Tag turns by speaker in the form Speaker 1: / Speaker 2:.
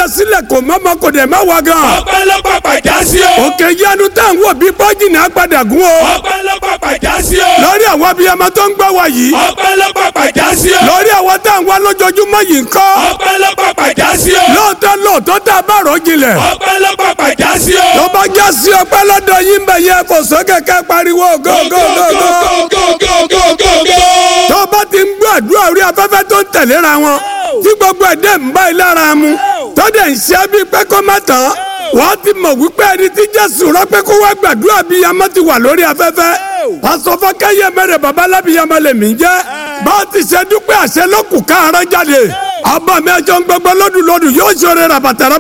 Speaker 1: sílẹ̀ kò mọ́mọ́ kò dẹ̀ má wá gan.
Speaker 2: ọpẹ́ ló pàpà já sí o.
Speaker 1: òkè yanu tá à ń wò bí bọ́jìnì agbada gun o.
Speaker 2: ọpẹ́ ló pàpà já sí o.
Speaker 1: lórí àwọn abiyamọ tó ń gbọ́ wa yìí.
Speaker 2: ọpẹ́ ló pàpà já sí o.
Speaker 1: lórí àwọn tá à ń wá lójoojúmọ́ yìí ń kọ́.
Speaker 2: ọpẹ́ ló pàpà já sí o.
Speaker 1: lóòótọ́ lóòótọ́ tá a bá rò jinlẹ̀.
Speaker 2: ọpẹ́ ló pàpà já sí o.
Speaker 1: tó bá já sí ọpẹ́ lọ́dọ̀ yín bẹ̀ yẹ kò sókè ká pariwo go go go go.
Speaker 2: go go go go go.
Speaker 1: tó bá ti ń gbọ́ àdúrà orí afẹ́fẹ́ tó ń tẹ̀léra wọn tí gbogbo ẹ̀dẹ̀ ń bá ilé ara mu tó dẹ̀ ń ṣe bí pé kó má tán wọ́n ti mọ̀ wípé ẹni tí jésù rán pé kó wá gbàdúrà bí yamọ ti wà lórí afẹ́fẹ́ pàṣọfọ́kẹ́yẹ mẹ́rẹ̀ babalábíyamọ lèmi jẹ́ bá a ti ṣe dúpẹ́ àṣẹ lọ́kùn káàárọ̀ jáde ọba mi ẹjọ́ ń gbogbo lọ́dún lọ́dún yóò ṣoore ràbàtà